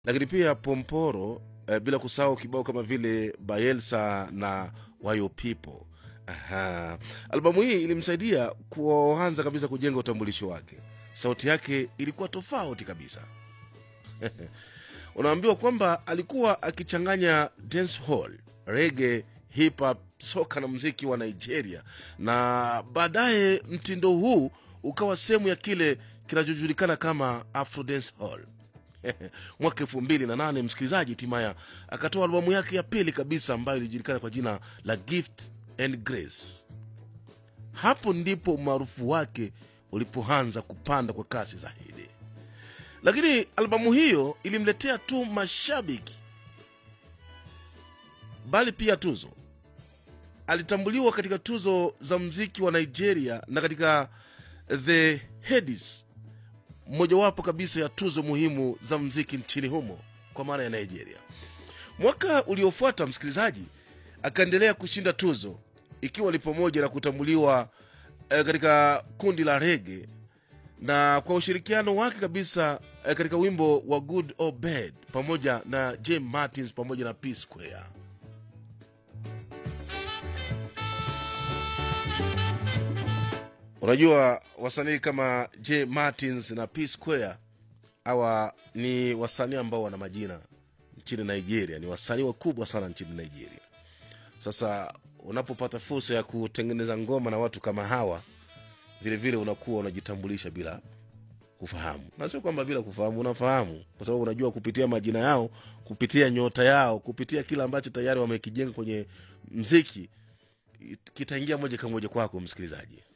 lakini pia Pomporo eh, bila kusahau kibao kama vile Bayelsa na Wayo People. Aha. Albamu hii ilimsaidia kuanza kabisa kujenga utambulisho wake. Sauti yake ilikuwa tofauti kabisa. Unaambiwa kwamba alikuwa akichanganya dancehall, reggae, hip hop, soka na mziki wa Nigeria, na baadaye mtindo huu ukawa sehemu ya kile kinachojulikana kama Afro dancehall. mwaka elfu mbili na nane msikilizaji timaya akatoa albamu yake ya pili kabisa ambayo ilijulikana kwa jina la gift and grace hapo ndipo umaarufu wake ulipoanza kupanda kwa kasi zaidi lakini albamu hiyo ilimletea tu mashabiki bali pia tuzo alitambuliwa katika tuzo za mziki wa nigeria na katika the hedis mojawapo kabisa ya tuzo muhimu za mziki nchini humo kwa maana ya nigeria mwaka uliofuata msikilizaji akaendelea kushinda tuzo ikiwa ni pamoja na kutambuliwa eh, katika kundi la rege na kwa ushirikiano wake kabisa eh, katika wimbo wa good or bad pamoja na James martins pamoja na p square unajua wasanii kama j martins na p square hawa ni wasanii ambao wana majina nchini nigeria ni wasanii wakubwa sana nchini nigeria sasa unapopata fursa ya kutengeneza ngoma na watu kama hawa vile vile unakuwa unajitambulisha bila kufahamu na sio kwamba bila kufahamu unafahamu kwa sababu unajua kupitia majina yao kupitia nyota yao kupitia kile ambacho tayari wamekijenga kwenye mziki kitaingia moja kwa moja kwako msikilizaji